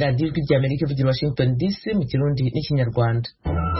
radiyo ijwi rya amerika ivugira washington dc mu kirundi n'ikinyarwanda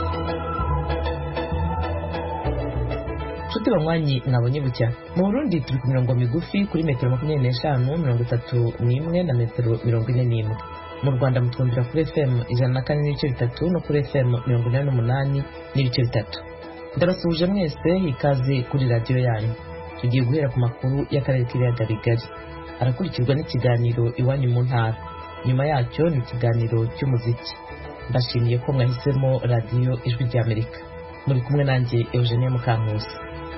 nshuti banywanyi mwabonye bucya mu burundi turi ku mirongo migufi kuri metero makumyabiri n'eshanu mirongo itatu n'imwe na metero mirongo ine n'imwe mu rwanda mutwumvira kuri fm ijana na kane n'ibice bitatu no kuri fm mirongo inani n'umunani n'ibice bitatu ndabasuhuje mwese ikaze kuri radiyo yanyu tugiye guhera ku makuru y'akarere k'ibiyaga bigari arakurikirwa n'ikiganiro iwanyu mu ntara nyuma yacyo ni ikiganiro cy'umuziki mbashimiye ko mwahisemo radiyo ijwi rya amerika muri kumwe nanjye eugenie mukankusi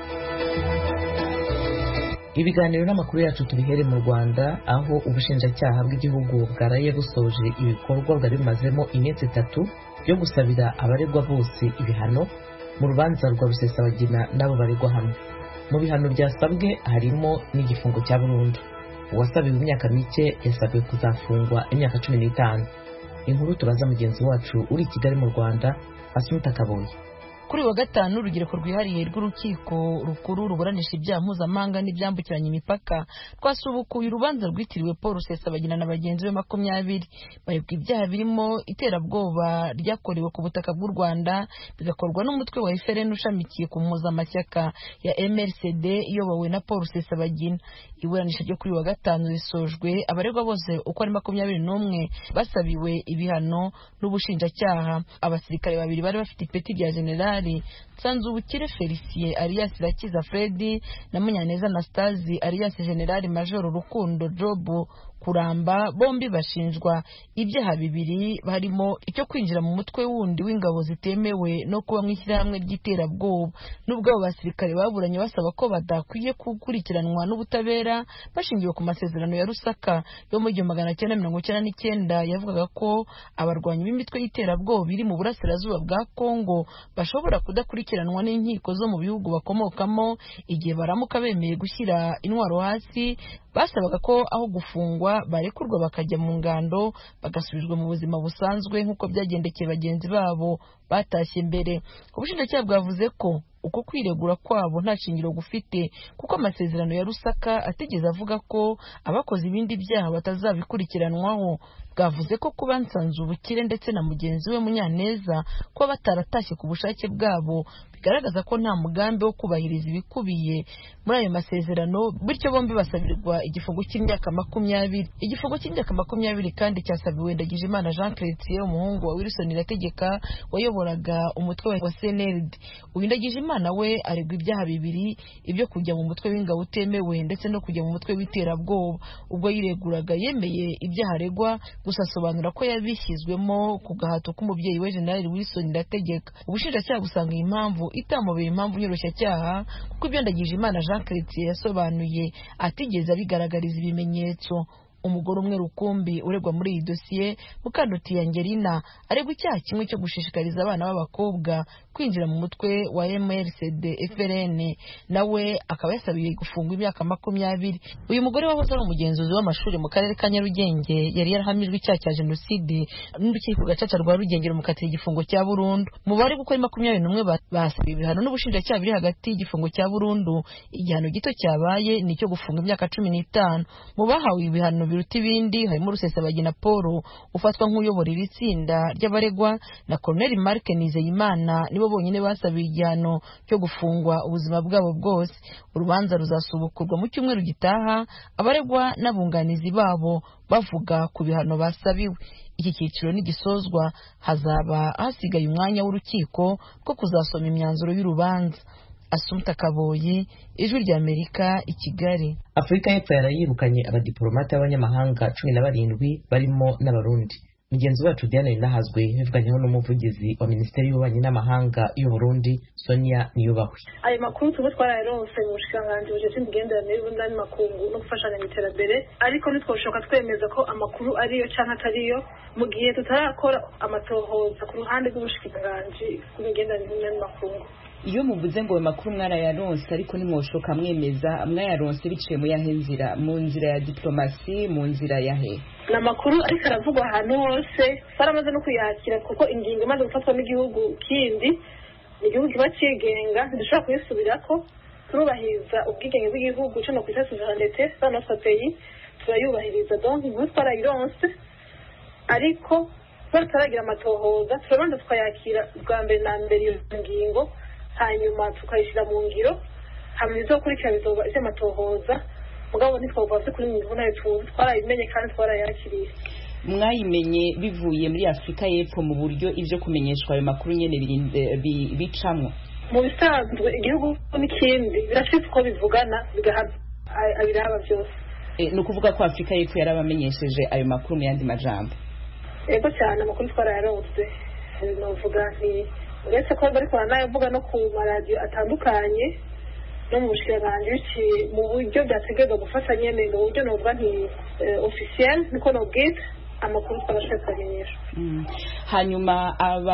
ibiganiro n'amakuru yacu tubihere mu rwanda aho ubushinjacyaha bw'igihugu bwaraye busoje ibikorwa bwari bumazemo iminsi itatu byo gusabira abaregwa bose ibihano mu rubanza rwa rusesabagina n'abo baregwa hamwe mu bihano byasabwe harimo n'igifungo cya burundu uwasabiwe imyaka mike yasabwe kuzafungwa imyaka cumi n'itanu inkuru turaza mugenzi wacu uri i kigali mu rwanda asumita kaboye kuri wa gatanu urubyiruko rwihariye rw'urukiko rukuru ruburanisha ibyaha mpuzamahanga n'ibyambukiranya imipaka twasubukuye urubanza rwitiriwe paul rusesabagina na bagenzi be makumyabiri baregwa ibyaha birimo iterabwoba ryakorewe ku butaka bw'u rwanda bigakorwa n'umutwe wa efereni ushamikiye ku mpuzamashyaka ya mrcd iyobowe na paul rusesabagina iburanisha ryo kuri wa gatanu risojwe abaregwa bose uko ari makumyabiri n'umwe basabiwe ibihano n'ubushinjacyaha abasirikare babiri bari bafite ipeti rya generali nsanzubukire felicien alias irakiza fredi na munyaneza anastasi alias generali majoro rukundo jobu kuramba bombi bashinjwa ibyaha bibiri harimo icyo kwinjira mu mutwe wundi w'ingabo zitemewe no kuba mu ishyirahamwe ry'iterabwoba n'ubwo abo basirikare baburanye basaba ko badakwiye gukurikiranwa n'ubutabera bashingiwe ku masezerano ya rusaka yo mu gihumbi magana cyenda mirongo icyenda n'icyenda yavugaga ko abarwanyi b'imitwe y'iterabwoba iri mu burasirazuba bwa kongo bashobora kudakurikiranwa n'inkiko zo mu bihugu bakomokamo igihe baramuka bemeye gushyira intwaro hasi basabaga ko aho gufungwa barekurwa bakajya mu ngando bagasubizwa mu buzima busanzwe nk'uko byagendekeye bagenzi babo batashye mbere ubushinjacyaha bwavuze ko uko kwiregura kwabo nta shingiro gufite kuko amasezerano ya rusaka atigeze avuga ko abakoze ibindi byaha batazabikurikiranwaho bwavuze ko kuba nsanzubukire ndetse na mugenzi we munyaneza kuba bataratashye ku bushake bwabo bigaragaza ko nta mugambi wo kubahiriza ibikubiye muri ayo masezerano bityo bombi basabirwa igifungo cy'imyaka makumyabiri igifungo cy'imyaka makumyabiri kandi cyasabiwe ndagijimana jean chrétien umuhungu wa wilson irategeka wayoboraga umutwe wa cnld uyu ndagijimana we aregwa ibyaha bibiri ibyo kujya mu mutwe w'ingabo utemewe ndetse no kujya mu mutwe w'iterabwoba ubwo yireguraga yemeye ibyaha aregwa gusa asobanura ko yabishyizwemo ku gahato k'umubyeyi we generali wilson irategeka ubushinjacyaha busanga iyi mpamvu itamubera impamvu nyoroshya kuko ibyo ndagije imana jean chrétien yasobanuye atigeze abigaragariza ibimenyetso umugore umwe rukumbi uregwa muri iyi dosiye mukanduti angelina aregwa icyaha kimwe cyo gushishikariza abana b'abakobwa kwinjira mu mutwe wa mrcd frn nawe akaba yasabiye gufungwa imyaka makumyabiri uyu mugore wahoze ari umugenzuzi w'amashuri mu karere ka nyarugenge yari yarahamijwe icyaha cya jenoside n'urukiko gacaca rwa rugenge rumukatira igifungo cya burundu mu bari gukora makumyabiri n'umwe basabiye ibihano n'ubushinjacyaha biri hagati y'igifungo cya burundu igihano gito cyabaye ni icyo gufunga imyaka cumi n'itanu mu bahawe ibihano biruta ibindi harimo rusesabagina paul ufatwa nk'uyobora iri tsinda ry'abaregwa na colonel mark nizeyimana nibo bonyine basabiye igihano cyo gufungwa ubuzima bwabo bwose urubanza ruzasubukurwa mu cyumweru gitaha abaregwa n'abunganizi babo bavuga ku bihano basabiwe iki cyiciro nigisozwa hazaba hasigaye umwanya w'urukiko rwo kuzasoma imyanzuro y'urubanza asumta kaboyi ijwi rya amerika i kigali afurika y'epfo yarayirukanye abadiporomate b'abanyamahanga cumi na barindwi barimo n'abarundi mugenzi wacu diane rinahazwe yabivuganyeho n'umuvugizi wa minisiteri y'ububanyi n'amahanga y'uburundi sonia niyubahwe ayo makuru tuba twarayaronse mu bushikiranganji bujejwe imigenderanire y'uburundi n'amakungu no gufashanya mu iterambere ariko ntitwoshoka twemeza ko amakuru ariyo canke atariyo mu gihe tutarakora amatohoza ku ruhande rw'ubushikiranganji bw'imigenderanire n'amakungu iyo muvuze ngo ayo makuru mwarayaronse ariko nimwoshoka mwemeza mwayaronse biciye mu yahe nzira mu nzira ya diplomasi mu nzira yahe ni amakuru ariko aravugwa ahantu hose baramaze no kuyakira kuko ingingo imaze gufatwa n'igihugu kindi ni igihugu kiba cyigenga ntidushobora kuyisubirako turubahiriza ubwigenge bw'igihugu cano ku isi suverenite za notre pays turayubahiriza donc inkuru twarayironse ariko bataragira amatohoza turabanza tukayakira bwa mbere na mbere iyo ngingo hanyuma tukayishyira mu ngiro hanyuma izokurikira bizoba iby'amatohoza mugabo ntitwavuga se kuri mirongo nayo tuzi twarabimenye kandi twarayakiriye mwayimenye bivuye muri afurika y'epfo mu buryo ibyo kumenyeshwa ayo makuru nyine bicamwo mu bisanzwe igihugu n'ikindi birafite uko bivugana bigahana abiraba byose ni ukuvuga ko afurika y'epfo yarabamenyesheje ayo makuru mu yandi majambo yego cyane amakuru twarayaronse novuga nti uretse ko bariko baranayavuga no ku maradiyo atandukanye no mu bushikiranganji biciye mu buryo byategerezwa gufasha nyene mu buryo novuga nti officiel niko nobwita amakuru twarashoboye kubamenyesha hanyuma aba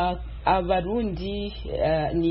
abarundi ni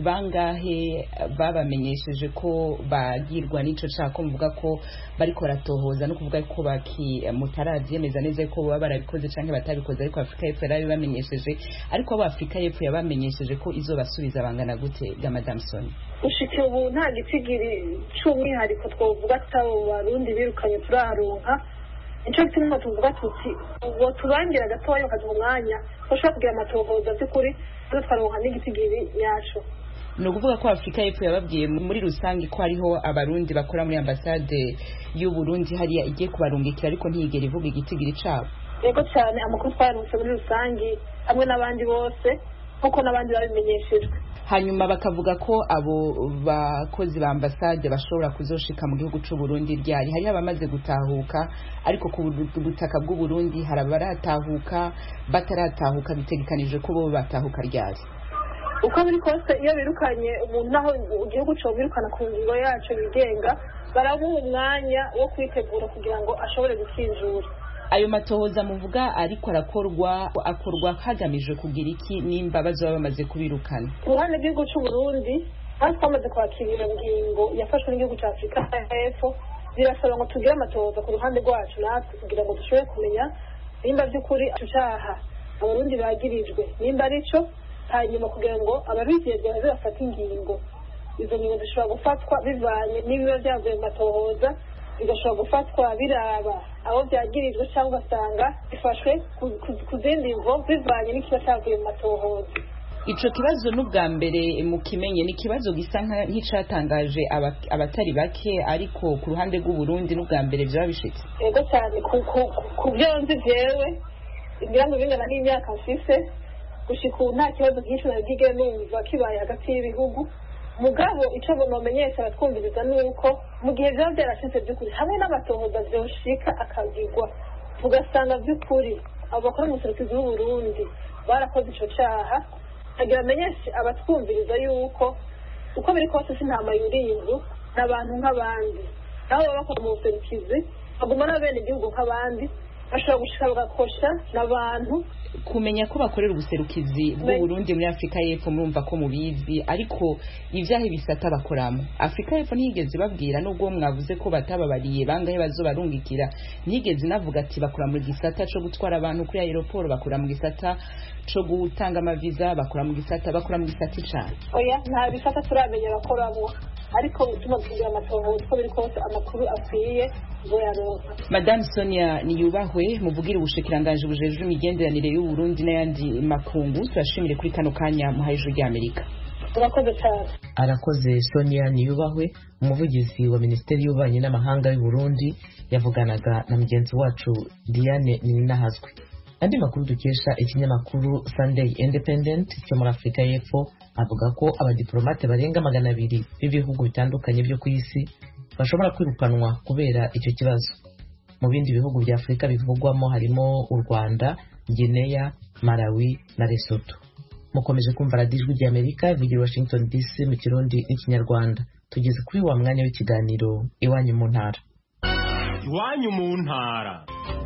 bangahe babamenyesheje ko bagirwa n'ico cako muvuga ko bariko baratohoza no kuvuga ko baki mutaravyemeza neza ko baba barabikoze canke batabikoze ariko afurika y'epfo yarabibamenyesheje ariko abo afurika y'epfo yabamenyesheje ko izobasubiza bangana gute ga madame soni gushika ubu nta gitigiri c'umwihariko twovuga atabo barundi birukanye turaronka nicyo gituma tuvuga tuti uwo turangira gatoya bakaduha umwanya bashobora kugira amatohoza by'ukuri tuze twaronka n'igitigiri nyaco ni ukuvuga ko afurika y'epfo yababwiye muri rusange ko hariho abarundi bakora muri ambasade y'uburundi hariya igiye kubarungikira ariko ntiyigera ivuga igitigiri cabo yego cyane amakuru twayaronse muri rusange hamwe n'abandi bose nk'uko n'abandi babimenyeshejwe hanyuma bakavuga ko abo bakozi ba ambasade bashobora kuzoshika mu gihugu c'u Burundi ryari hari abamaze gutahuka ariko ku butaka bw'u Burundi hari abaratahuka bataratahuka bitegekanije ko bo batahuka ryari uko biri kose iyo birukanye umuntu naho igihugu cyo birukana ku ngingo yacu bigenga baramuha umwanya wo kwitegura kugira ngo ashobore gukinjura ayo matohoza muvuga ariko arakorwa akorwa hagamijwe kugira iki nimba bazoba bamaze kubirukana ku ruhande rw'igihugu cy'u Burundi hasi twamaze kwakira iyo ngingo yafashwe n'igihugu cya afurika y'epfo birasaba ngo tugire amatohoza ku ruhande rwacu natwe kugira ngo dushobore kumenya nimba by'ukuri icyaha abarundi bagirijwe nimba ari cyo hanyuma kugira ngo ababigenzura baze bafate ingingo izo ngingo zishobora gufatwa bivanye n'ibiba byavuye mu matohoza bigashobora gufatwa biraba abo byagirijwe cyangwa ugasanga bifashwe ku zindi mvo bivanye n'ikiba cyavuye mu matohoza ico kibazo n'ubwa mbere mukimenye ni ikibazo gisa nk'icatangaje abatari bake ariko ku ruhande rw'uburundi n'ubwa mbere vyaba bishitse yego cyane ku byo nzi jewe ngira ngo bingana n'imyaka mfise gushika ubu nta kibazo nk'icyo nabwige numva kibaye hagati y'ibihugu mugabo icyo nomenyesha abatwumviriza ni uko mu gihe byaba byarashize by'ukuri hamwe n'amatohoza vyoshika akagirwa tugasanga by'ukuri abo bakora mu buserukizi bw'uburundi barakoze ico caha agira amenyeshe abatwumviriza yuko uko biri kose si ntama yuriye inzu n'abantu nk'abandi nabo baba bakora mu buserukizi baguma n'abene igihugu nk'abandi bashobora gushika bagakosha n'abantu kumenya ko bakorera ubuserukizi bw'uburundi muri afurika y'epfo murumva ko mubizi ariko ivyaha ibisata bakoramo afurika y'epfo ntiyigeze babwira nubwo mwavuze ko batababariye bangahe bazobarungikira ntiyigeze inavuga ati bakora mu gisata co gutwara abantu kuri aeroport bakora mu gisata co gutanga amaviza bakora mu gisata bakora mu gisata icana oya nta bisata turamenya bakoramo ariko bituma tugira amatohoza uko biri kose amakuru akwiye ngo yaronka madame sonia niyubahwe muvugira ubushikiranganji bujejwe imigenderanire y'uburundi n'ayandi makungu turashimire kuri kano kanya muhaye ijuru ry'amerika urakoze cyane arakoze sonia niyubahwe umuvugizi wa minisiteri y'ububanyi n'amahanga y'uburundi yavuganaga na mugenzi wacu diane ninahazwe andi makuru dukesha ikinyamakuru sunday independent cyo muri afurika y'epfo avuga ko abadiplomate barenga magana abiri b'ibihugu bitandukanye byo ku isi bashobora kwirukanwa kubera icyo kibazo mu bindi bihugu bya afurika bivugwamo harimo u rwanda gineya malawi na lesotho mukomeje kumva radiyo ijwi ry'amerika ivugira washington dc mu kirundi n'ikinyarwanda tugeze kuri wa mwanya w'ikiganiro iwanyu mu ntara iwanyu mu ntara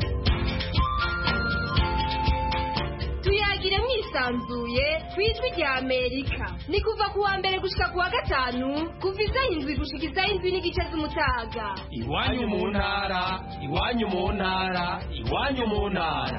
tuyagire mwisanzuye ku ijwi rya amerika ni kuva ku wa mbere gushika ku wa gatanu kuva isaha indwi gushika isaha indwi n'igice z'umutaga iwanyu mu ntara iwanyu mu ntara iwanyu mu ntara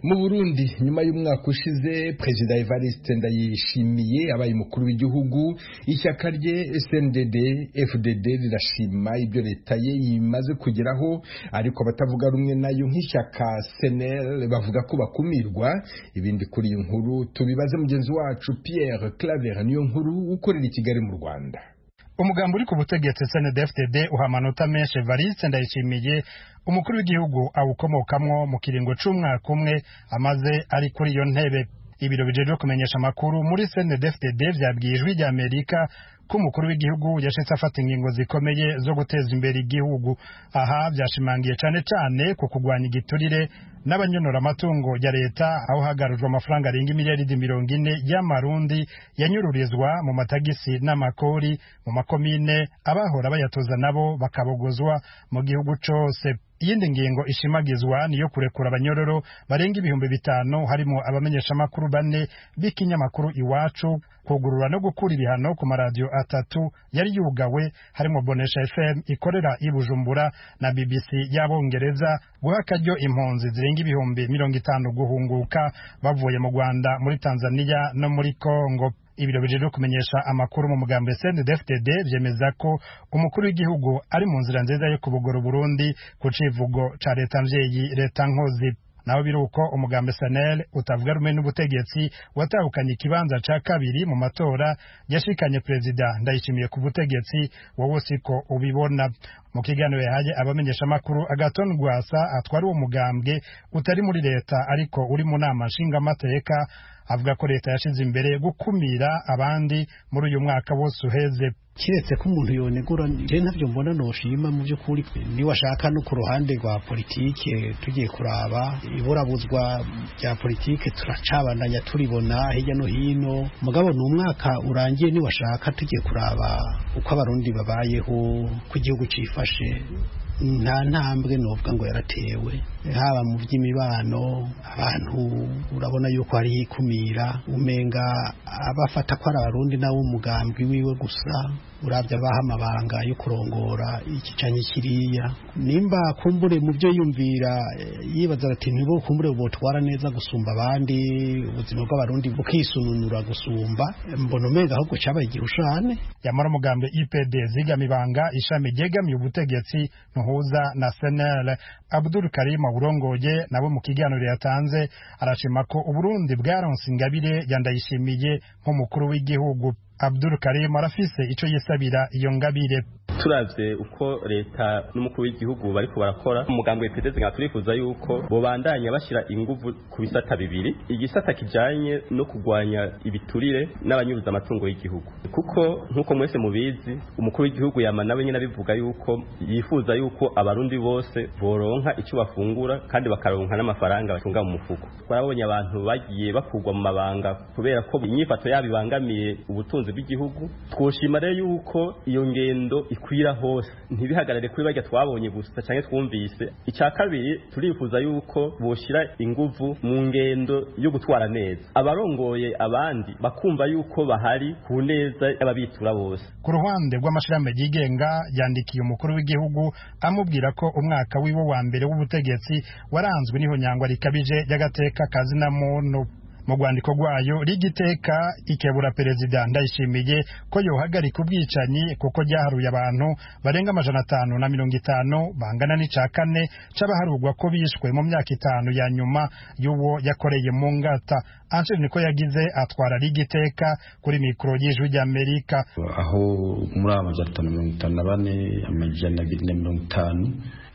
mu burundi nyuma y'umwaka ushize perezida evariste ndayishimiye abaye umukuru w'igihugu ishyaka rye sndd fdd rirashima ibyo leta ye imaze kugeraho ariko abatavuga rumwe nayo nk'ishyaka senel bavuga ko bakumirwa ibindi kuri iyi nkuru tubibaze mugenzi wacu pierre claver niyo nkuru ukorera i kigali mu rwanda umugambi uri ku butegetsi snedfdd uha amanota menshi evariste ndayishimiye umukuru w'igihugu awukomokamwo mu kiringo c'umwaka umwe amaze ari kuri iyo ntebe ibiro bijejwe kumenyesha amakuru muri snedfdd vyabwiye ijwi rya amerika ko umukuru w'igihugu yashitse afata ingingo zikomeye zo guteza imbere igihugu aha vyashimangiye cane cane ku kugwanya igiturire n'abanyonora amatungo ya leta aho hagarujwe amafaranga arenga imiliyaridi mirongo ine y'amarundi yanyururizwa mu matagisi n'amakori mu makomine abahora bayatoza nabo bakabogozwa mu gihugu cose iyindi ngingo ishimagizwa niyo kurekura abanyororo barenga ibihumbi bitanu harimo abamenyeshamakuru bane b'ikinyamakuru iwacu kugurura no gukura ibihano ku maradiyo atatu yari yugawe harimo bonesha fm ikorera i bujumbura na bbc y'abongereza guha akaryo impunzi zirenga ibihumbi mirongo itanu guhunguka bavuye mu rwanda muri tanzania no muri congo ibiro bijejwe kumenyesha amakuru mu mugambo CNDD-FDD vyemeza ko umukuru w'igihugu ari mu nzira nziza yo kubugora Burundi ku civugo ca leta mvyeyi leta nkozi naho biruko umugambi SNL utavuga rumwe n'ubutegetsi watahukanye ikibanza ca kabiri mu matora yashikanye perezida ndayishimiye ku butegetsi wowe siko ubibona mu kiganiro yahaye abamenyesha amakuru agaton rwasa atwari uwo mugambwe utari muri leta ariko uri mu nama nshingamateka avuga ko leta yashize imbere gukumira abandi muri uyu mwaka wose uheze kiretse ko umuntu yonegura je ntavyo mbona noshima mu by'ukuri niwashaka no ku ruhande rwa politike tugiye kuraba iburabuzwa rya politike turacabandanya turibona hirya no hino mugabo ni umwaka urangiye niwashaka tugiye kuraba uko abarundi babayeho ko igihugu cifashe nta ntambwe novuga ngo yaratewe haba mu by'imibano abantu urabona yuko hariho ikumira umenga abafata ko ari abarundi nawe umugambi wiwe gusa urabya abaha amabanga yo kurongora iki canke kiriya nimba kumbure mu byo yumvira yibaza ati ntibo kumbure botwara neza gusumba abandi ubuzima bw'abarundi bukisununura gusumba mbona umenga ahubwo cabaye igihushane yamara umugambi IPD zigamibanga ishami ryegamiye ubutegetsi ntuhuza na senel abdul karim burongoye nabo mu kiganiro yatanze arashima ko uburundi bwaronse ingabire yandayishimiye nk'umukuru w'igihugu abdul karim arafise ico yisabira iyo ngabire turavye uko leta n'umukuru w'igihugu bariko barakora umugambi w'ipeteze nka turifuza yuko bobandanya bashira inguvu ku bisata bibiri igisata kijanye no kugwanya ibiturire n'abanyuruza amatungo y'igihugu kuko nk'uko mwese mubizi umukuru w'igihugu yama nawe nyine abivuga yuko yifuza yuko abarundi bose boronka icyo bafungura kandi bakaronka n'amafaranga batunga mu mufuko twarabonye abantu bagiye bakurwa mu mabanga kubera ko inyifato yabo ibangamiye ubutunzi bw'igihugu twoshima rero yuko iyo ngendo ikwira hose ntibihagarare kuri barya twabonye gusa cyangwa twumvise icya kabiri turifuza yuko boshira inguvu mu ngendo yo gutwara neza abarongoye abandi bakumva yuko bahari ku neza y'ababitura bose ku ruhande rw'amashirahamwe yigenga yandikiye umukuru w'igihugu amubwira ko umwaka wiwe wa mbere w'ubutegetsi waranzwe n'ihonyangwa rikabije ry'agateka kazina muntu mu rwandiko rwayo rigiteka ikebura perezida ndayishimiye ko yohagarika ubwicanyi kuko ryaharuye abantu barenga amajana atanu na mirongo itanu bangana n'ica kane c'abaharurwa ko bishwe mu myaka itanu ya nyuma y'uwo yakoreye mu ngata Ansel niko yagize atwara rigiteka kuri mikoro y'ijwi ry'Amerika aho muri amajana atanu mirongo itanu na bane amajana abiri na mirongo itanu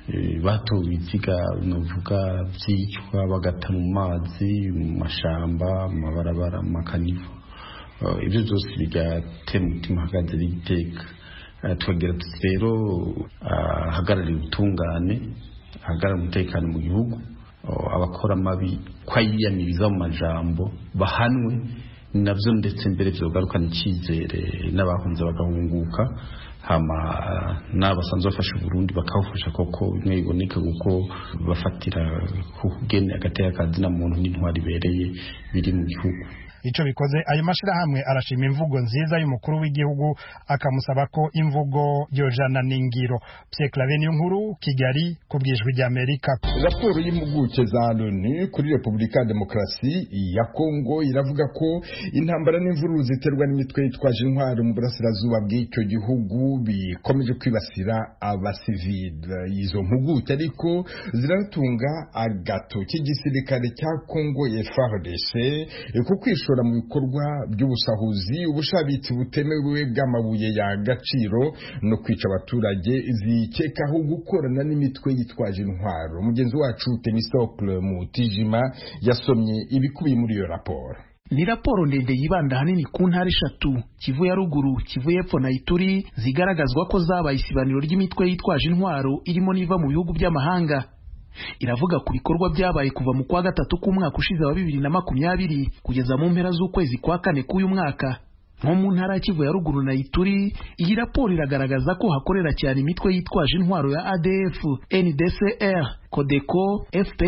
batowe ibiziga novuga byicwa bagata mu mazi mu mashamba mu mabarabara mu makanivo ibyo byose bigatera umutima hagaze n'igiteka tukagira tuti rero ahagarariye ubutungane ahagarariye umutekano mu gihugu abakora amabi ko ayiyamiriza mu majambo bahanwe nabyo ndetse mbere byogarukana icyizere n'abahunze bagahunguka hama n'abasanzwe bafasha Burundi bakawufasha koko bimwe biboneka kuko bafatira ku kugene agateka kazina muntu n'intwari ibereye biri mu gihugu ico bikoze ayo mashirahamwe arashima imvugo nziza y'umukuru w'igihugu akamusaba ko imvugo yojana n'ingiro Pierre Claver nkuru Kigali ku bwijwi rya Amerika raporo y'impuguke za loni kuri repubulika ya demokarasi ya kongo iravuga ko intambara n'imvururu ziterwa n'imitwe yitwaje intwaro mu burasirazuba bw'icyo gihugu bikomeje kwibasira abasivile izo mpuguke ariko ziratunga agato k'igisirikare cya kongo FARDC ku kwishora mu bikorwa by'ubusahuzi ubushabitsi butemewe bw'amabuye y'agaciro no kwica abaturage zikekaho gukorana n'imitwe yitwaje intwaro mugenzi wacu Temistocle Mutijima yasomye ibikubiye muri iyo raporo ni raporo ndende yibanda ahanini ku ntara eshatu kivu ya ruguru kivu y'epfo na ituri zigaragazwa ko zabaye isibaniro ry'imitwe yitwaje intwaro irimo n'iva mu bihugu by'amahanga iravuga ku bikorwa byabaye kuva mu kwa gatatu k'umwaka ushize wa bibiri na makumyabiri kugeza mu mpera z'ukwezi kwa kane k'uyu mwaka nko mu ntara ya kivu ya ruguru na ituri iyi raporo iragaragaza ko hakorera cyane imitwe yitwaje intwaro ya adf ndcr codeco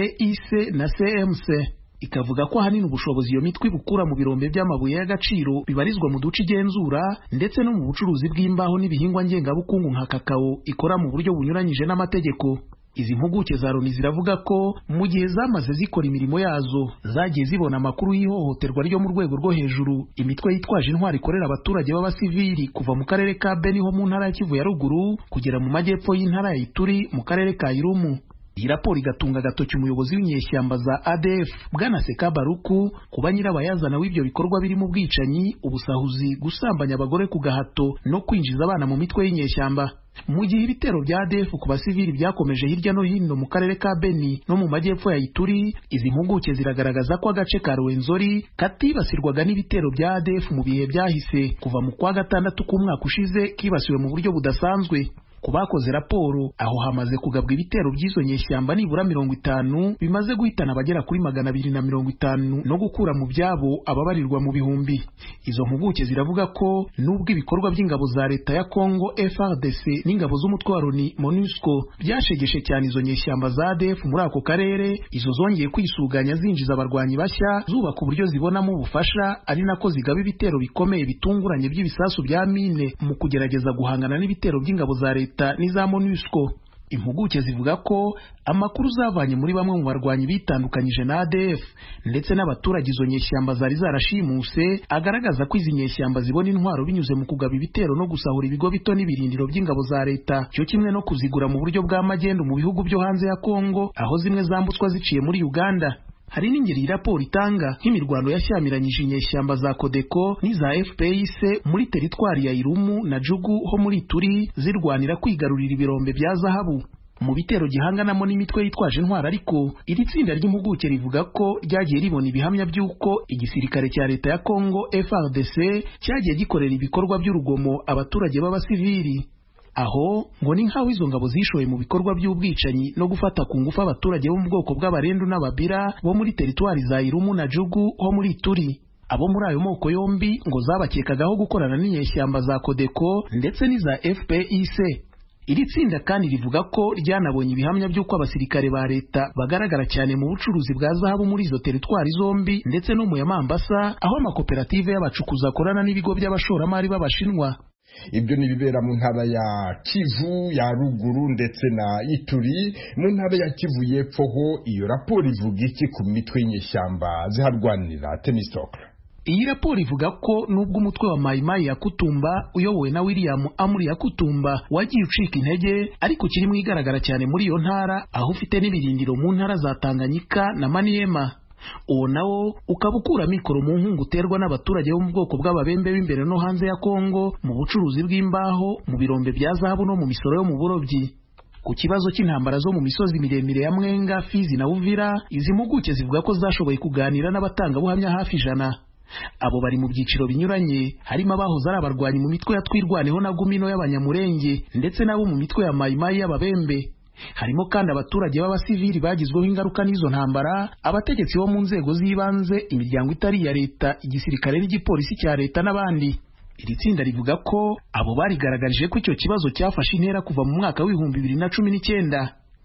fpic na cmc ikavuga ko ahanini ubushobozi iyo mitwe ibukura mu birombe by'amabuye y'agaciro bibarizwa mu duce igenzura ndetse no mu bucuruzi bw'imbaho n'ibihingwa ngengabukungu nka kakao ikora mu buryo bunyuranyije n'amategeko izi mpuguke za loni ziravuga ko mu gihe zamaze zikora imirimo yazo zagiye zibona amakuru y'ihohoterwa ryo mu rwego rwo hejuru imitwe yitwaje intwari ikorera abaturage b'abasivili kuva mu karere ka beni ho mu ntara ya kivu ya ruguru kugera mu majyepfo y'intara ya ituri mu karere ka irumu iyi raporo igatunga agatoki umuyobozi w'inyeshyamba za ADF bwana Seka Baruku kuba nyirabayazana w'ibyo bikorwa birimo ubwicanyi ubusahuzi gusambanya abagore ku gahato no kwinjiza abana mu mitwe y'inyeshyamba mu gihe ibitero bya ADF ku basivili byakomeje hirya no hino mu karere ka Beni no mu majyepfo ya Ituri izi mpuguke ziragaragaza ko agace ka Rwenzori katibasirwaga n'ibitero bya ADF mu bihe byahise kuva mu kwa gatandatu k'umwaka ushize kibasiwe mu buryo budasanzwe ku bakoze raporo aho hamaze kugabwa ibitero by'izo nyeshyamba nibura mirongo itanu bimaze guhitana abagera kuri magana abiri na mirongo itanu no gukura mu byabo ababarirwa mu bihumbi izo mpuguke ziravuga ko nubwo ibikorwa by'ingabo za leta ya Congo FARDC n'ingabo z'umutwe wa Loni MONUSCO byashegeshe cyane izo nyeshyamba za ADF muri ako karere izo zongeye kwisuganya zinjiza abarwanyi bashya zubaka uburyo zibonamo ubufasha ari nako zigaba ibitero bikomeye bitunguranye by'ibisasu bya mine mu kugerageza guhangana n'ibitero by'ingabo za leta leta n'iza MONUSCO impuguke zivuga ko amakuru zavanye muri bamwe mu barwanyi bitandukanyije na ADF ndetse n'abaturage izo nyeshyamba zari zarashimuse agaragaza ko izi nyeshyamba zibona intwaro binyuze mu kugaba ibitero no gusahura ibigo bito n'ibirindiro by'ingabo za leta cyo kimwe no kuzigura mu buryo bw'amagendu mu bihugu byo hanze ya Kongo aho zimwe zambutswa ziciye muri Uganda hari n'ingeri iyi raporo itanga nk'imirwano yashyamiranyije inyeshyamba za Codeco n'iza FPIC muri teritwari ya Irumu na Jugu ho muri Turi zirwanira kwigarurira ibirombe bya zahabu mu bitero gihanganamo n'imitwe yitwaje intwara ariko iri tsinda ry'impuguke rivuga ko ryagiye ribona ibihamya by'uko igisirikare cya leta ya Congo FARDC cyagiye gikorera ibikorwa by'urugomo abaturage b'abasivili aho ngo ni nk'aho izo ngabo zishoye mu bikorwa by'ubwicanyi no gufata ku ngufu abaturage bo mu bwoko bw'abarendu n'ababira bo muri teritwari za Irumu na Jugu ho muri Turi abo muri ayo moko yombi ngo zabakekagaho gukorana n'inyeshyamba za Codeco ndetse n'iza FPIC iri tsinda kandi rivuga ko ryanabonye ibihamya by'uko abasirikare ba leta bagaragara cyane mu bucuruzi bwa zahabu muri izo teritwari zombi ndetse no mu ya Mambasa aho amakoperative y'abacukuzi akorana n'ibigo by'abashoramari b'abashinwa ibyo ni ibibera mu ntara ya kivu ya ruguru ndetse na ituri mu ntara ya kivu y'epfo ho iyo raporo ivuga iki ku mitwe y'inyeshyamba ziharwanira tenisitoke iyi raporo ivuga ko nubwo umutwe wa mayimayi ya kutumba uyobowe na william amuri ya kutumba wagiye ucika intege ariko kirimo igaragara cyane muri iyo ntara aho ufite n'ibirindiro mu ntara za tanganyika na maniyema uwo nawo ukaba ukura mikoro mu nkungu uterwa n'abaturage bo mu bwoko bw'ababembe b'imbere no hanze ya kongo mu bucuruzi bw'imbaho mu birombe bya zahabu no mu misoro yo mu burobyi ku kibazo cy'intambara zo mu misozi miremire ya mwenga fizi na uvira izi mpuguke zivuga ko zashoboye kuganira n'abatangabuhamya hafi ijana abo bari mu byiciro binyuranye harimo abahoze ari abarwanyi mu mitwe ya twirwaneho na gumino y'abanyamurenge ndetse n'abo mu mitwe ya mayimayi y'ababembe harimo kandi abaturage b'abasivili bagizweho ingaruka n'izo ntambara abategetsi bo mu nzego z'ibanze imiryango itari iya leta igisirikare n'igipolisi cya leta n'abandi iri tsinda rivuga ko abo barigaragarije ko icyo kibazo cyafashe intera kuva mu mwaka w'ibihumbi bibiri na cumi n'icyenda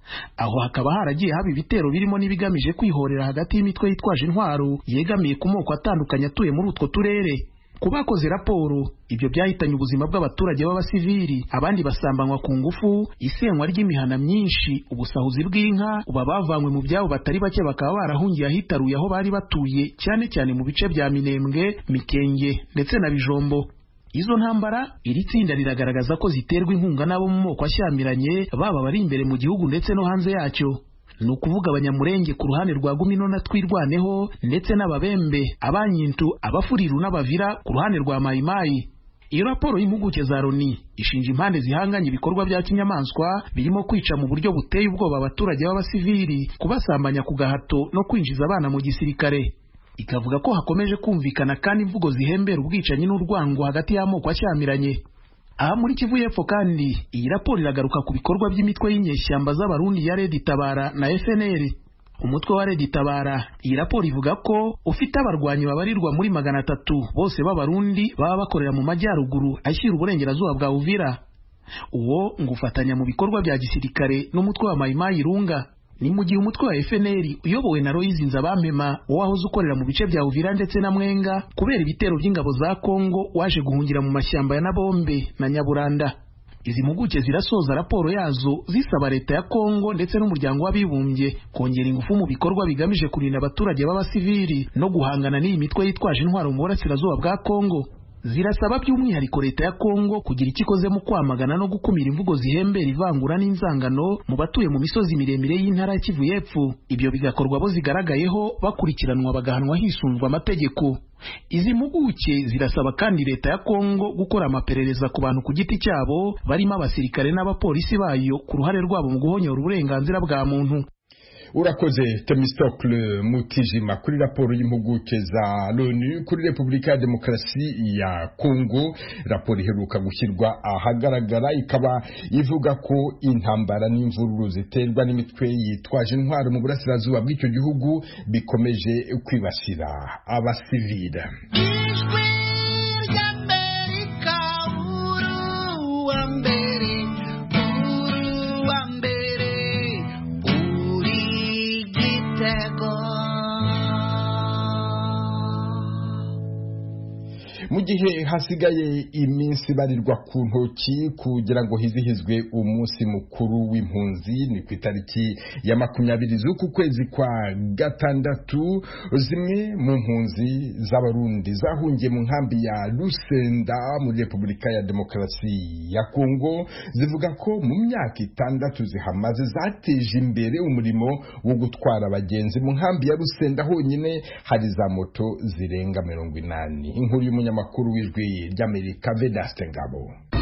aho hakaba haragiye haba ibitero birimo n'ibigamije kwihorera hagati y'imitwe yitwaje intwaro yegamiye ku moko atandukanye atuye muri utwo turere ku bakoze raporo ibyo byahitanye ubuzima bw'abaturage b'abasivili abandi basambanywa ku ngufu isenywa ry'imihana myinshi ubusahuzi bw'inka uba bavanywe mu byabo batari bake bakaba barahungiye ahitaruye aho bari batuye cyane cyane mu bice bya minembwe mikenge ndetse na bijombo izo ntambara iri tsinda riragaragaza ko ziterwa inkunga n'abo mu moko ashyamiranye baba bari imbere mu gihugu ndetse no hanze yacyo ni ukuvuga abanyamurenge ku ruhande rwa gumino na twirwaneho ndetse n'ababembe abanyintu abafuriru n'abavira ku ruhande rwa mayimayi iyo raporo y'impuguke za loni ishinja impande zihanganye ibikorwa bya kinyamaswa birimo kwica mu buryo buteye ubwoba abaturage b'abasivili kubasambanya ku gahato no kwinjiza abana mu gisirikare ikavuga ko hakomeje kumvikana kandi imvugo zihembera ubwicanyi n'urwango hagati y'amoko ashyamiranye aha muri kivu y'epfo kandi iyi raporo iragaruka ku bikorwa by'imitwe y'inyeshyamba z'abarundi ya redi tabara na fnr umutwe wa redi tabara iyi raporo ivuga ko ufite abarwanyi babarirwa muri magana atatu bose b'abarundi baba bakorera mu majyaruguru ashyira uburengerazuba bwa uvira uwo ngo ufatanya mu bikorwa bya gisirikare n'umutwe wa mayimayi runga ni mu gihe umutwe wa FNL uyobowe na Loizi Nzabampema wowe wahoze ukorera mu bice bya Uvira ndetse na Mwenga kubera ibitero by'ingabo za Kongo waje guhungira mu mashyamba ya Nabombe na Nyaburanda izi mpuguke zirasoza raporo yazo zisaba leta ya Kongo ndetse n'umuryango w'abibumbye kongera ingufu mu bikorwa bigamije kurinda abaturage b'abasivili no guhangana n'iyi mitwe yitwaje intwaro mu burasirazuba bwa Kongo zirasaba by'umwihariko leta ya Kongo kugira icyo ikoze mu kwamagana no gukumira imvugo zihembera ivangura n'inzangano mu batuye mu misozi miremire y'intara ya Kivu y'Epfo ibyo bigakorwa bo zigaragayeho bakurikiranwa bagahanwa hisunzwe amategeko izi mpuguke zirasaba kandi leta ya Kongo gukora amaperereza ku bantu ku giti cyabo barimo abasirikare n'abapolisi bayo ku ruhare rwabo mu guhonyora uburenganzira bwa muntu urakoze temistokle mutijima kuri raporo y'impuguke za loni kuri repubulika ya demokarasi ya kongo raporo iheruka gushyirwa ahagaragara ikaba ivuga ko intambara n'imvururu ziterwa n'imitwe yitwaje intwaro mu burasirazuba bw'icyo gihugu bikomeje kwibasira abasivile mu gihe hasigaye iminsi barirwa ku ntoki kugira ngo hizihizwe umunsi mukuru w'impunzi ni ku itariki ya makumyabiri z'uku kwezi kwa gatandatu zimwe mu mpunzi z'abarundi zahungiye mu nkambi ya Lusenda muri Repubulika ya Demokarasi ya Kongo zivuga ko mu myaka itandatu zihamaze zateje imbere umurimo wo gutwara abagenzi mu nkambi ya Lusenda honyine hari za moto zirenga mirongo inani inkuru y'umunyamaguru amakuru w'ijwi ry'amerika vedaste ngabo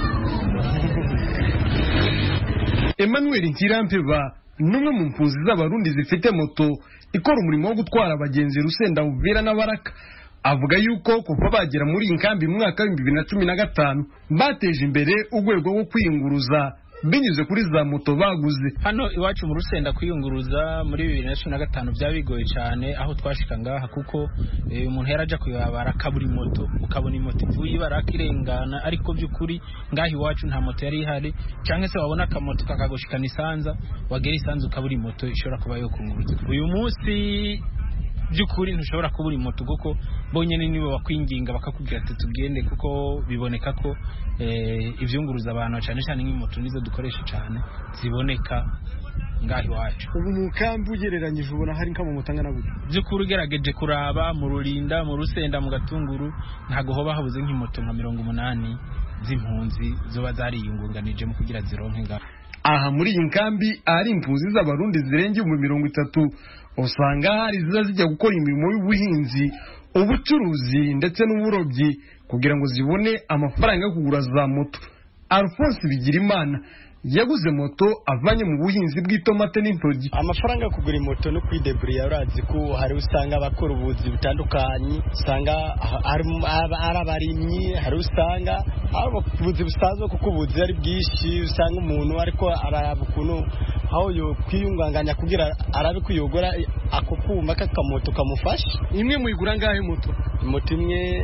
emmanuel nkirampeba n'umwe mu mpunzi z'abarundi zifite moto ikora umurimo wo gutwara abagenzi rusenda uvira n'abaraka avuga yuko kuva bagera muri iyi nkambi mu mwaka w'ibihumbi bibiri na cumi na gatanu bateje imbere urwego rwo kwiyunguruza binyuze kuri za moto baguze hano iwacu mu rusenda kwiyunguruza muri bibiri na cumi na gatanu byaba bigoye cyane aho twashika ngaha kuko umuntu yari ajya kuyabara akabura moto ukabona moto ivuye ibara akirengana ariko by'ukuri ngaha iwacu nta moto yari ihari cyangwa se wabona akamoto kakagushikana isanza wagera isanza ukabura moto ishobora kuba yo kunguruza uyu munsi by'ukuri ntushobora kubura moto kuko bonyine nibo bakwinginga bakakubwira ati tugende kuko biboneka ko ibyunguruza abantu cyane cyane nk'imoto nizo dukoresha cyane ziboneka ngaho iwacu ubu mu kambi ugereranyije ubona hari nk'amamoto angana gutya by'ukuri ugerageje kuraba mu rurinda mu rusenda mu gatunguru ntabwo hoba habuze nk'imoto nka mirongo umunani z'impunzi ziba zariyungunganije mu kugira zironke ngaho aha muri iyi nkambi ahari impunzi z'abarundi zirenga ibihumbi mirongo itatu usanga hari ziza zijya gukora imirimo y'ubuhinzi ubucuruzi ndetse n'uburobyi kugira ngo zibone amafaranga yo kugura za moto alphonse bigirimana yaguze moto avanye mu buhinzi bw'itomate n'intoryi amafaranga yo kugura moto no kwideburiya urazi ko hari usanga abakora ubuzi butandukanye usanga ari abarimyi hari usanga ari ubuzi busanzwe kuko ubuzi ari bwinshi usanga umuntu ariko araraba ukuntu aho yo kwiyunganganya kugira arabe ko yogora ako kuma k'akamoto kamufasha imwe muyigura ngahe moto moto imwe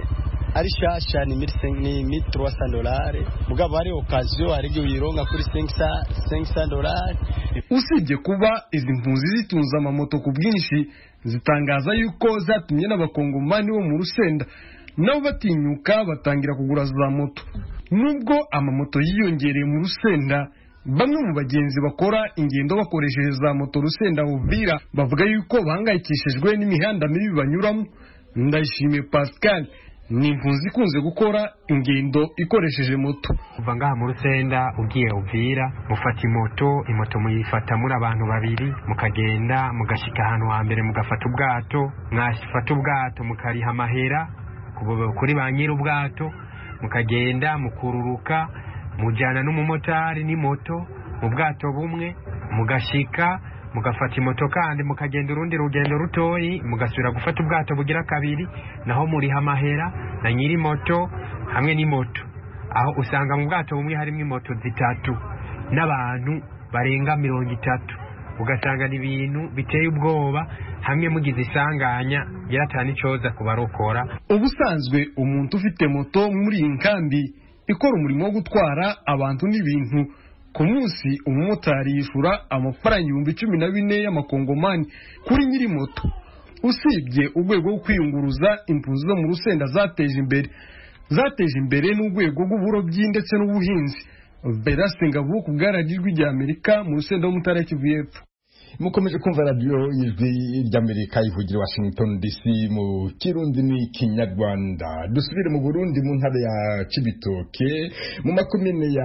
ari shasha ni ni mille trois cent dolari mugabo hari okaziyo hari igihe uyironka kuri cinq cent dolari usibye kuba izi mpunzi zitunze amamoto ku bwinshi zitangaza yuko zatumye n'abakongomani bo mu rusenda nabo batinyuka batangira kugura za moto nubwo amamoto yiyongereye mu rusenda bamwe mu bagenzi bakora ingendo bakoresheje za moto rusenda bubwira bavuga yuko bahangayikishijwe n'imihanda mibi banyuramo ndayishimiye pascal ni impunzi ikunze gukora ingendo ikoresheje moto kuva ngaha mu rusenda ugiye uvira mufata imoto imoto muyifata muri abantu babiri mukagenda mugashyika ahantu hambere mugafata ubwato mwafata ubwato mukariha amahera kuri ba nyiri ubwato mukagenda mukururuka mujyana n'umumotari n'imoto mu bwato bumwe mugashyika mugafata imoto kandi mukagenda urundi rugendo rutoyi mugasubira gufata ubwato bugira kabiri naho muriha amahera na nyiri moto hamwe n'imoto aho usanga mu bwato bumwe harimo imoto zitatu n'abantu barenga mirongo itatu ugasanga ni ibintu biteye ubwoba hamwe mugize isanganya yaratana icyoza kubarokora ubusanzwe umuntu ufite moto muri iyi nkambi ikora umurimo wo gutwara abantu n'ibintu ku munsi umumotari yishyura amafaranga ibihumbi cumi na bine y'amakongomani kuri nyiri moto usibye urwego rwo kwiyunguruza impunzi zo mu rusenda zateje imbere zateje imbere n'urwego rw'uburobyi ndetse n'ubuhinzi berase ngabo ku bwaragijwi rya amerika mu rusenda w'umutara kivu y'epfo mukomeje kumva radiyo ijwi ry'amerika ivugira washington dc mu kirundi n'ikinyarwanda dusubire mu burundi mu ntara ya cibitoke mu makomine ya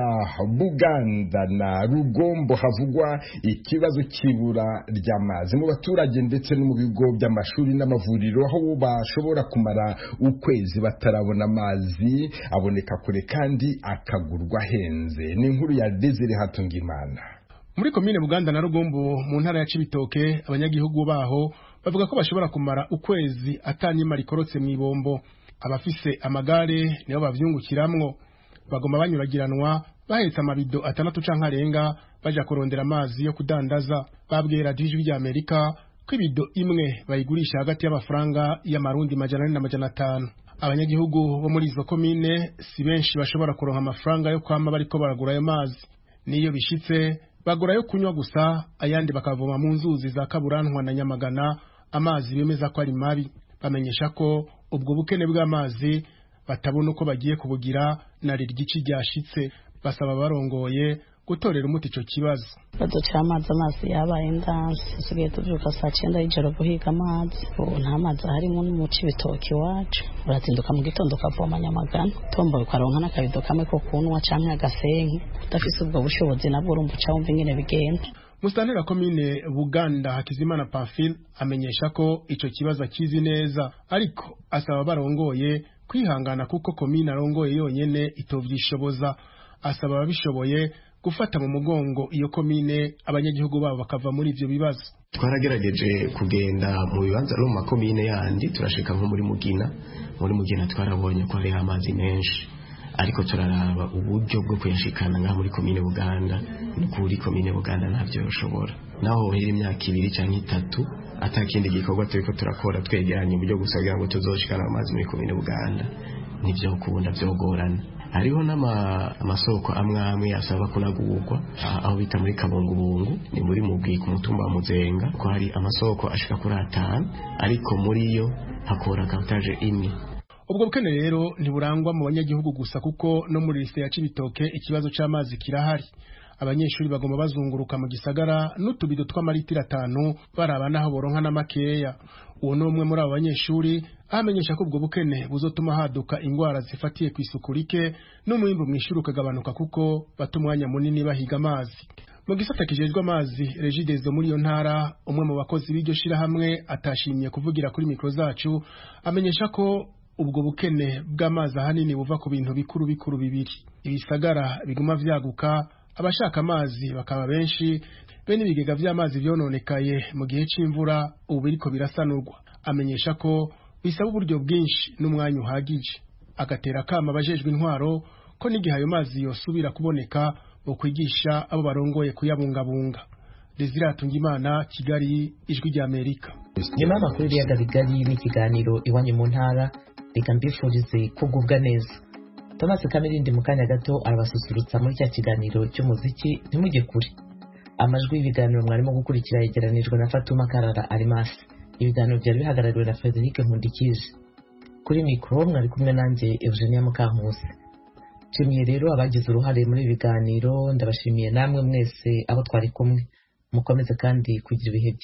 buganda na rugombo havugwa ikibazo cy'ibura ry'amazi mu baturage ndetse no mu bigo by'amashuri n'amavuriro aho bashobora kumara ukwezi batarabona amazi aboneka kure kandi akagurwa ahenze ni inkuru ya desire hatungimana muri komine buganda na rugombo mu ntara ya cibitoke abanyagihugu baho bavuga ko bashobora kumara ukwezi atanyima rikorotse mu ibombo abafise amagare nibo bavyungukiramwo bagoma banyuragiranwa bahetse amabido atandatu canke arenga baja kurondera amazi yo kudandaza babwiye radiyo ijwi rya amerika ko ibido imwe bayigurisha hagati y'amafaranga y'amarundi majana ane na majana atanu abanyagihugu bo muri izo komine si benshi bashobora kuronka amafaranga yo kwama bariko baragura ayo mazi niyo bishitse bagura yo kunywa gusa ayandi bakavoma mu nzuzi za kaburantwa na nyamagana amazi bemeza ko ari mabi bamenyesha ko ubwo bukene bw'amazi batabona uko bagiye kubugira na riryici ryashitse basaba barongoye gutorera umuti ico kibazo baduca amazi amazi yabaye ndansi dusigaye tuvyuka saa cyenda y'ijoro guhiga amazi ubu nta mazi harimo n'umuci ibitoki iwacu urazinduka mu gitondo ukavoma nyamagana tomboye ukaronka n'akabido kamwe ko kunywa canke agasenke udafise ubwo bushobozi nabwo urumva uca wumva ingene bigenda musitantera komine buganda hakizimana pamphile amenyesha ko ico kibazo akizi neza ariko asaba barongoye kwihangana kuko komine arongoye yonyene itovyishoboza asaba ababishoboye gufata mu mugongo iyo komine abanyagihugu babo bakava muri ivyo bibazo twaragerageje kugenda mu bibanza no mu makomine yandi turashika nko muri mugina muri mugina twarabonye ko hariho amazi menshi ariko turaraba uburyo bwo kuyashikana ngaha muri komine buganda no kuri komine buganda ntabyo yoshobora naho hera imyaka ibiri cyangwa itatu atakindi gikorwa turiko turakora twegeranye uburyo gusa kugira ngo tuzoshikana amazi muri komine buganda nivyo kubunda vyogorana hariho n'amasoko amwe amwe asaba kunagurwa aho bita muri kabungubungu ni muri mubwi ku mutumba wa muzenga ko hari amasoko ashika kuri atanu ariko muri yo hakora kapitaje imwe ubwo bukene rero ntiburangwa mu banyagihugu gusa kuko no muri liste ya cibitoke ikibazo c'amazi kirahari abanyeshuri bagomba bazunguruka mu gisagara n'utubido tw'amaritiro atanu baraba naho boronka n'amakeya uwo ni umwe muri abo banyeshuri ahamenyesha ko ubwo bukene buzotuma haduka ingwara zifatiye ku isuku rike n'umwimbu mw'ishuri ukagabanuka kuko bata umwanya munini bahiga amazi mu gisata kijejwe amazi regidezo muri iyo ntara umwe mu bakozi b'iryo shirahamwe atashimye kuvugira kuri mikro zacu amenyesha ko ubwo bukene bw'amazi ahanini buva ku bintu bikuru bikuru bibiri ibisagara biguma vyaguka abashaka amazi bakaba benshi bene ibigega vy'amazi vyononekaye mu gihe c'imvura ubu biriko birasanurwa amenyesha ko bisaba uburyo bwinshi n'umwanya uhagije agatera kama abajejwe intwaro ko n'igihe ayo mazi yosubira kuboneka bokwigisha abo barongoye kuyabungabunga Desire Hatungimana Kigali ijwi rya Amerika nyuma y'amakuru y'ibiyaga bigari n'ikiganiro iwanyu mu ntara reka mbifurize kugubwa neza thomas kamirindi mu kanya gato arabasusurutsa muri cya kiganiro cy'umuziki ntimujye kure amajwi y'ibiganiro mwarimo gukurikira yegeranijwe na fatuma karara arimasi ibiganiro byari bihagarariwe na frederic nkundikije kuri mikoro mwari kumwe nanjye eugenia mukankusi nshimiye rero abagize uruhare muri ibi biganiro ndabashimiye namwe mwese abo twari kumwe mukomeze kandi kugira ibihe byiza